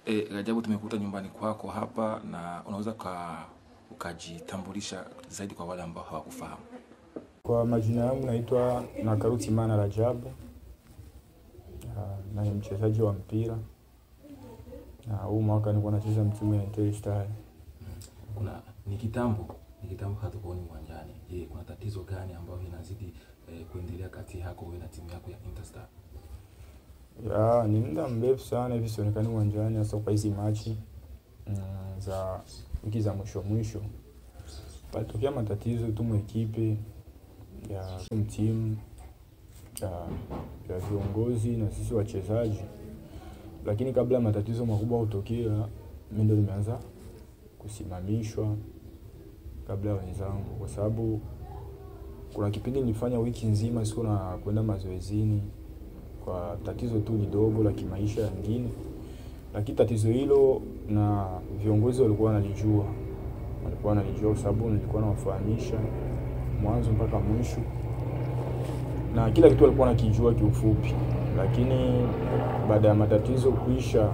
E, Rajabu, tumekuta nyumbani kwako hapa na unaweza uka, ukajitambulisha zaidi kwa wale ambao hawakufahamu. Kwa majina yangu naitwa Nakaruti Mana Rajabu. Ah, na ni mchezaji wa mpira na huu mwaka nilikuwa nacheza mtimu ya Inter Star. Kuna ni kitambo ni kitambo hatukuoni uwanjani. Je, kuna tatizo gani ambayo inazidi eh, kuendelea kati yako wewe na timu yako ya Interstar? Ya, ni muda mrefu sana hivi sionekani uwanjani hasa kwa hizi machi mm, za wiki za mwisho mwisho. Palitokea matatizo tu mwekipe ya mtimu ya, ya viongozi na sisi wachezaji, lakini kabla ya matatizo makubwa kutokea, mimi ndo nimeanza kusimamishwa kabla ya wenzangu, kwa sababu kuna kipindi nilifanya wiki nzima siku na kwenda mazoezini kwa tatizo tu lidogo la kimaisha yangine, lakini tatizo hilo na viongozi walikuwa wanalijua, walikuwa wanalijua kwa sababu nilikuwa nawafahamisha mwanzo mpaka mwisho, na kila kitu walikuwa nakijua kiufupi. Lakini baada ya matatizo kuisha,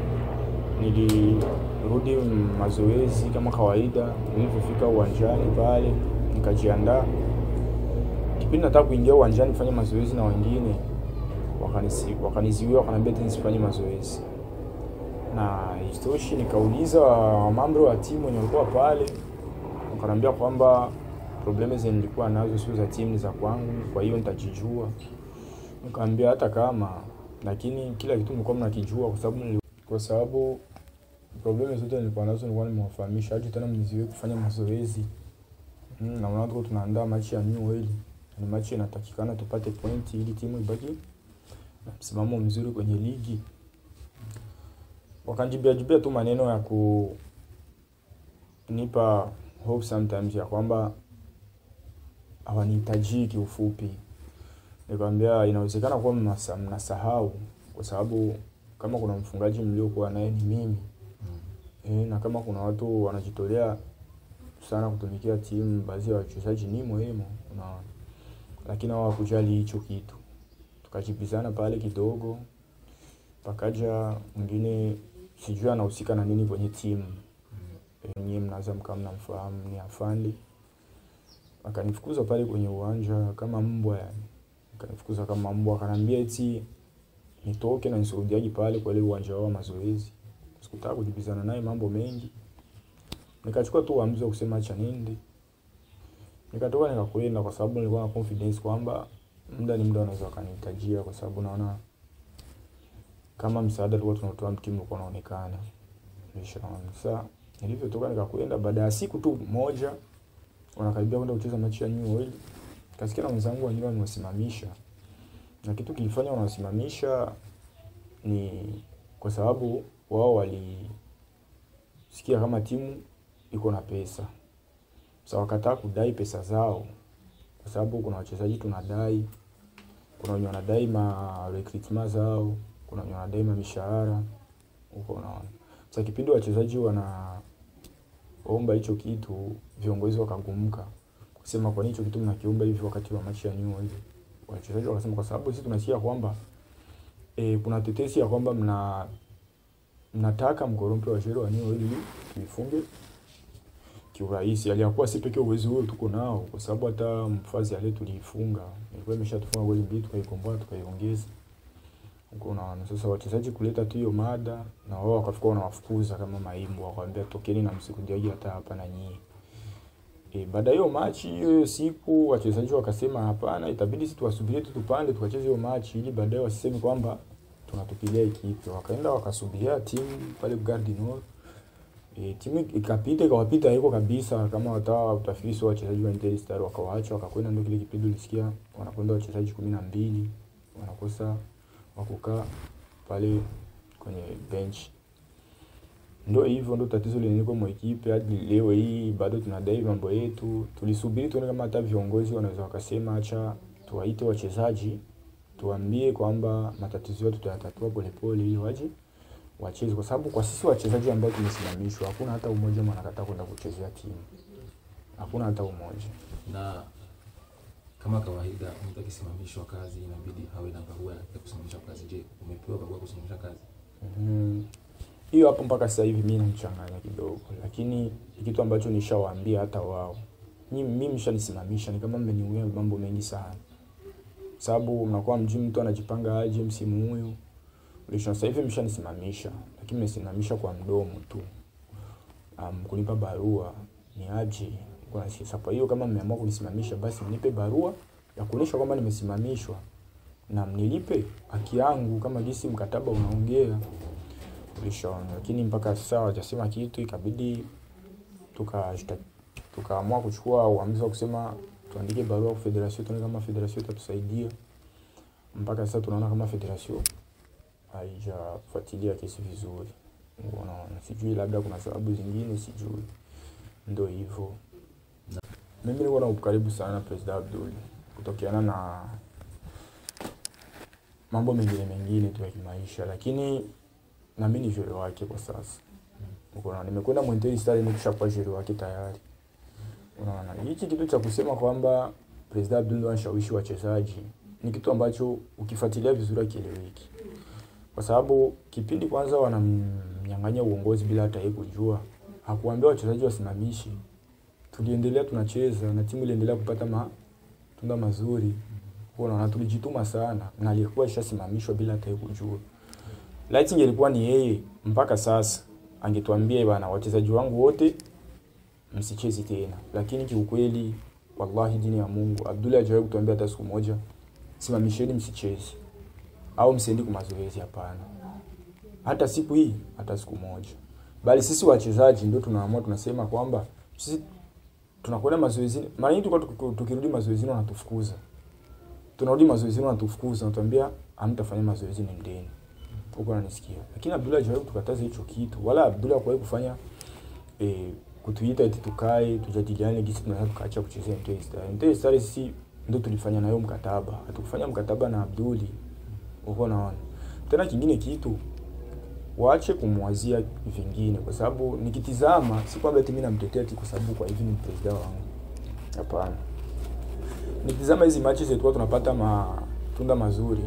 nilirudi mazoezi kama kawaida. Nilipofika uwanjani pale, nikajiandaa. Kipindi nataka kuingia uwanjani kufanya mazoezi na wengine wakanisi wakaniziwia wakaniambia tena nisifanye mazoezi, na isitoshi, nikauliza wamambo wa timu wenye walikuwa pale, wakaniambia kwamba probleme zenye nilikuwa nazo sio za timu, ni za kwangu, kwa hiyo nitajijua. Nikamwambia hata kama, lakini kila kitu nilikuwa mnakijua, kwa sababu nili- kwa sababu probleme zote nilikuwa nazo nilikuwa nimewafahamisha, hadi tena mniziwie kufanya mazoezi mm, na unaona tuko tunaandaa machi ya New Oil, ni machi inatakikana tupate pointi ili timu ibaki na msimamo mzuri kwenye ligi. Wakanjibia jibia tu maneno ya kunipa hope sometimes ya kwamba hawanihitaji kiufupi. Nikamwambia inawezekana kuwa mnasa- mnasahau kwa sababu kama kuna mfungaji mliokuwa naye ni mimi e, na kama kuna watu wanajitolea sana kutumikia timu, baadhi ya wachezaji ni muhimu na lakini hao hawakujali hicho kitu tukajibizana pale kidogo, pakaja mwingine sijui anahusika na nini kwenye timu e, nyie mnaweza mkawa mnamfahamu ni afandi, akanifukuza pale kwenye uwanja kama mbwa yani, akanifukuza kama mbwa, akaniambia eti nitoke na nisirudiaje pale kwa ile uwanja wao wa mazoezi. Sikutaka kujibizana naye mambo mengi, nikachukua tu uamuzi wa kusema acha niende, nikatoka nikakwenda, kwa sababu nilikuwa na confidence kwamba muda ni muda wanaweza wakanihitajia, kwa sababu naona kama msaada tulikuwa tunatoa timu ulikuwa unaonekana. Nishaona sasa, nilivyotoka nikakwenda, baada ya siku tu moja wanakaribia kwenda kucheza mechi ya New Oil, kasikia na wenzangu wengine wamewasimamisha, na kitu kilifanya wanawasimamisha ni kwa sababu wao walisikia kama timu iko na pesa, sasa wakataa kudai pesa zao kwa sababu kuna wachezaji tunadai, kuna wenye wanadai ma recruitment zao, kuna wenye wanadai ma mishahara huko, unaona. Sasa kipindi wachezaji wanaomba hicho kitu, viongozi wakagumuka kusema kwa nini hicho kitu mnakiomba hivi wakati wa machi ya New Oil. Wachezaji wakasema kwa sababu sisi tunasikia kwamba e, kuna tetesi ya kwamba mna mnataka mkorompe wa sheria wa New Oil ili tuifunge kiurahisi. Aliyakuwa si pekee uwezo huo tuko nao, kwa sababu hata mfazi ale tuliifunga, ilikuwa imeshatufunga goli mbili, tukaikomboa tukaiongeza huko. Unaona, sasa wachezaji kuleta tu hiyo mada na wao wakafika wanawafukuza kama maimbo, wakamwambia tokeni na msikudiaje hata hapa na nyie. E, baada ya hiyo machi hiyo hiyo siku wachezaji wakasema hapana, itabidi sisi tuwasubirie tu tupande tukacheze hiyo machi ili baadaye wasiseme kwamba tunatupilia ikipe. Wakaenda wakasubiria timu pale Gardien Nord E, timu ikapita ikawapita hiko kabisa, kama watawa utafisi wa wachezaji wa Inter Star wakawaacha wakakwenda, ndio kile kipindi ulisikia wanakwenda wachezaji kumi na mbili wanakosa wakukaa pale kwenye bench. Ndio hivyo, ndio tatizo liliko mwa ekipe hadi leo hii, bado tunadai mambo yetu. Tulisubiri tuone kama hata viongozi wanaweza wakasema acha tuwaite wachezaji tuambie kwamba matatizo yetu tutayatatua polepole ili waje wacheze kwa sababu kwa sisi wachezaji ambao tumesimamishwa hakuna hata umoja mwanakataa kwenda kuchezea timu, hakuna hata umoja. Na kama kawaida, mtu akisimamishwa kazi inabidi awe na barua ya kusimamisha kazi. Je, umepewa barua ya kusimamisha kazi? Mhm. hiyo hapo mpaka sasa hivi mimi namchanganya kidogo, lakini ni kitu ambacho nishawaambia hata wao. Mimi mimi mshanisimamisha, ni kama mmeniuia mambo mengi sana, sababu mnakuwa mjui mtu anajipanga aje msimu huyu ulisha. Sasa hivi mshanisimamisha, lakini mmesimamisha kwa mdomo tu, um, kunipa barua ni aje kwa sasa. Kwa hiyo kama mmeamua kunisimamisha, basi mnipe barua ya kuonyesha kwamba nimesimamishwa na mnilipe haki yangu kama jinsi mkataba unaongea ulishaona. Lakini mpaka sasa hawajasema kitu, ikabidi tuka tukaamua kuchukua uamuzi wa kusema tuandike barua kwa federation, tuone kama federation itatusaidia. Mpaka sasa tunaona kama federation haijafuatilia kesi vizuri, unaona. Sijui labda kuna sababu zingine, sijui, ndio hivyo. Mimi niko na ukaribu sana na President Abdul kutokeana na mambo mengine mengine tu ya kimaisha, lakini na mimi ni jure wake kwa sasa. Unaona, nimekwenda Mwenteri Star nikishakuwa jure wake tayari. Unaona, hichi kitu cha kusema kwamba President Abdul ndo anashawishi wachezaji ni kitu ambacho ukifuatilia vizuri akieleweki, kwa sababu kipindi kwanza wanamnyang'anya uongozi bila hata yeye kujua, hakuambia wachezaji wasimamishi. Tuliendelea tunacheza na timu iliendelea kupata matunda mazuri. Unaona, tulijituma sana na alikuwa ishasimamishwa bila hata yeye kujua. Laiti ingelikuwa ni yeye mpaka sasa angetuambia bana, wachezaji wangu wote msichezi tena, lakini kiukweli, wallahi, dini ya Mungu, Abdul hajawahi kutuambia hata siku moja simamisheni, msichezi au msiendi kwa mazoezi. Hapana, hata siku hii, hata siku moja. Bali sisi wachezaji ndio tunaamua, tunasema kwamba sisi tunakwenda mazoezini. Mara nyingi tulikuwa tukirudi mazoezini wanatufukuza, tunarudi mazoezini wanatufukuza, wanatuambia hamtafanya mazoezi, nendeni huko nanisikia. Lakini Abdullah hajawahi kutukataza hicho kitu, wala Abdullah hakuwahi kufanya eh, kutuita eti tukae tujadiliane jinsi tunaweza tukaacha kuchezea Mtei Star. Mtei Star sisi ndio tulifanya nayo mkataba, hatukufanya mkataba na Abduli. Uko naona tena, kingine kitu waache kumwazia vingine, kwa sababu nikitizama, si kwamba eti mimi namtetea eti kwa sababu kwa hivi ni president wangu, hapana. Nikitizama hizi matches zetu tunapata matunda mazuri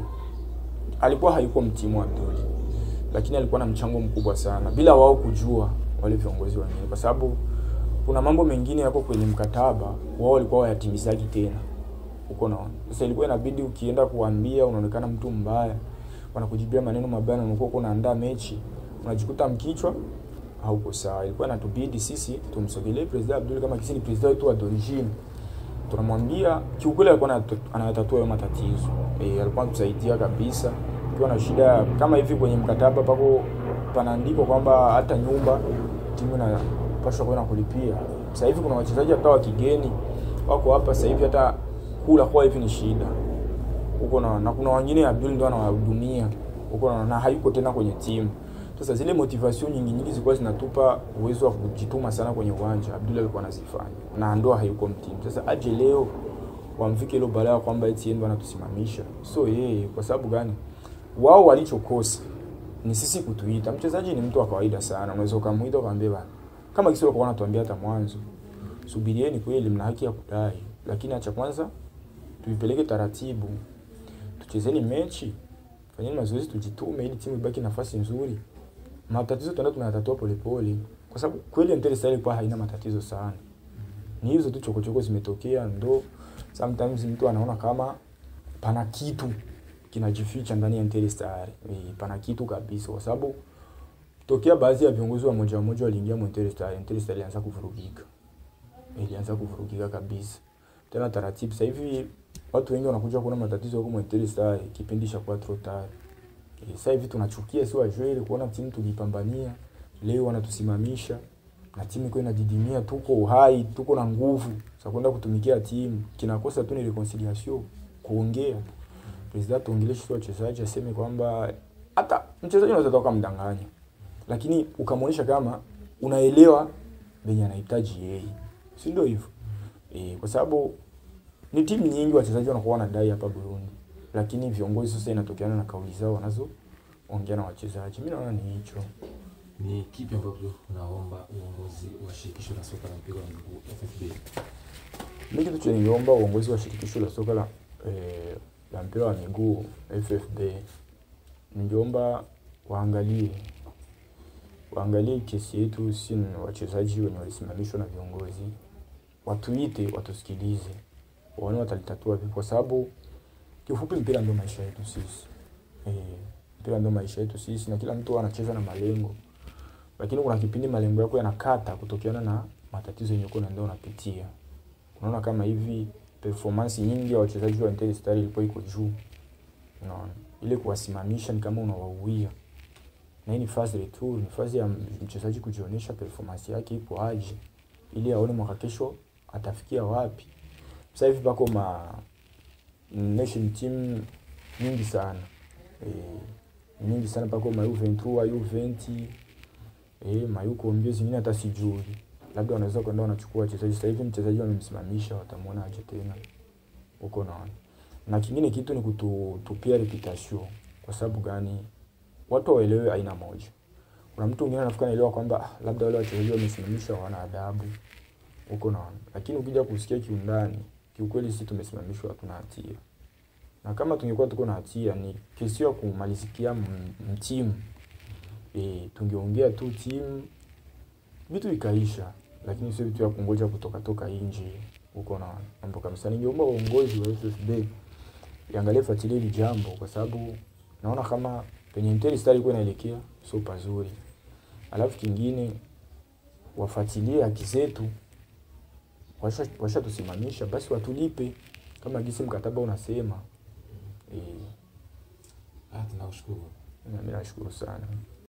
alikuwa hayuko mtimu Abduli, lakini alikuwa na mchango mkubwa sana bila wao kujua, wale viongozi wengine, kwa sababu kuna mambo mengine yako kwenye mkataba wao walikuwa wayatimizaji tena uko naona. Sasa ilikuwa inabidi ukienda kuambia, unaonekana mtu mbaya, wanakujibia maneno mabaya, na unakuwa unaandaa mechi, unajikuta mkichwa hauko sawa. Ilikuwa inatubidi sisi tumsogelee President Abdul kama kisi ni president wetu wa d'origine tunamwambia kiukweli, alikuwa anatatua hayo matatizo e, alikuwa anatusaidia kabisa. Ukiwa na shida kama hivi kwenye mkataba pako panaandikwa kwamba hata nyumba timu inapaswa kwenda kulipia. Sasa hivi kuna wachezaji hata wa kigeni wako hapa sasa hivi, hata kula kwa hivi ni shida huko na, na kuna wengine Abdul ndo anawahudumia huko na, na hayuko tena kwenye timu. Sasa zile motivation nyingi nyingi zilikuwa zinatupa uwezo wa kujituma sana kwenye uwanja. Abdul alikuwa anazifanya na ndo hayuko mtimu. Sasa aje leo wamfike ile balaa kwamba eti yeye ndo anatusimamisha, so yeye. Kwa sababu gani? Wao walichokosa ni sisi kutuita. Mchezaji ni mtu wa kawaida sana, unaweza ukamuita ukamwambia bana, kama kisi walikuwa wanatuambia hata mwanzo, subirieni, kweli mna haki ya kudai, lakini acha kwanza tuipeleke taratibu, tuchezeni mechi, fanyeni mazoezi, tujitume ili timu ibaki nafasi nzuri matatizo tunaenda tunayatatua polepole, kwa sababu kweli Mtele Star ilikuwa haina matatizo sana. Ni hizo tu chokochoko zimetokea, ndo sometimes mtu anaona kama pana kitu kinajificha ndani ya Mtele Star. E, pana kitu kabisa, kwa sababu tokea baadhi ya viongozi wa moja moja waliingia Mtele Star, Mtele Star ilianza kuvurugika, ilianza kuvurugika kabisa tena taratibu. Sasa hivi watu wengi wanakuja kuona matatizo huko Mtele Star kipindi cha kwa trotari sasa hivi tunachukia si wajwele kuona timu tulipambania leo wanatusimamisha na timu iko inadidimia, tuko uhai, tuko na nguvu za kwenda kutumikia timu. Kinakosa tu ni reconciliation, kuongea. President tuongeleshe wachezaji, aseme kwamba hata mchezaji unaweza toka mdanganya, lakini ukamwonyesha kama unaelewa venye anahitaji yeye, si ndio hivyo? E, kwa sababu ni timu nyingi wachezaji wanakuwa wanadai hapa Burundi lakini viongozi sasa inatokeana na kauli zao wanazoongea na wachezaji. Mimi naona ni hicho. Ni kipi ambacho unaomba uongozi wa shirikisho la soka la mpira wa miguu FFB? Mimi kitu chenye niomba uongozi wa shirikisho la soka la eh, la mpira wa miguu FFB, ningeomba waangalie waangalie kesi yetu, si ni wachezaji wenye walisimamishwa na viongozi, watuite, watusikilize, waone watalitatua vipi, kwa sababu kiufupi mpira ndio maisha yetu sisi. Eh, mpira ndio maisha yetu sisi, na kila mtu anacheza na malengo, lakini kuna kipindi malengo yako yanakata kutokeana na matatizo yenye uko unaenda unapitia. Unaona kama hivi performance nyingi ya wachezaji wa Inter Star ilikuwa iko juu, unaona ile kuwasimamisha ni kama unawauia na hii ni phase retour, ni phase ya mchezaji kujionyesha performance yake ipo aje, ili aone mwaka kesho atafikia wapi. Sasa hivi pako ma nation team nyingi sana e, nyingi sana pako ma U23 U20 eh, ma yuko mbio zingine hata sijui, labda wanaweza kwenda wanachukua wachezaji. Sasa hivi mchezaji wamemsimamisha, watamwona aje tena huko naona. Na kingine kitu ni kutupia reputation. Kwa sababu gani? watu waelewe aina moja. Kuna mtu mwingine anafikiri anaelewa kwamba ah, labda wale wachezaji wamesimamishwa hawana adabu huko naona, lakini ukija kusikia kiundani, kiukweli sisi tumesimamishwa, hatuna hatia, na kama tungekuwa tuko na hatia ni kesi ya kumalizikia mtimu e, tungeongea tu timu vitu ikaisha, lakini sio vitu ya kungoja kutoka toka nje huko na mambo kabisa. Ningeomba uongozi wa FFB iangalie, fuatilie hili jambo, kwa sababu naona kama penye Inter Star ilikuwa inaelekea sio pazuri. Alafu kingine wafuatilie haki zetu, washa washatusimamisha, basi watulipe kama gisi mkataba unasema. Eh, Ah, tunakushukuru. mimi nashukuru sana.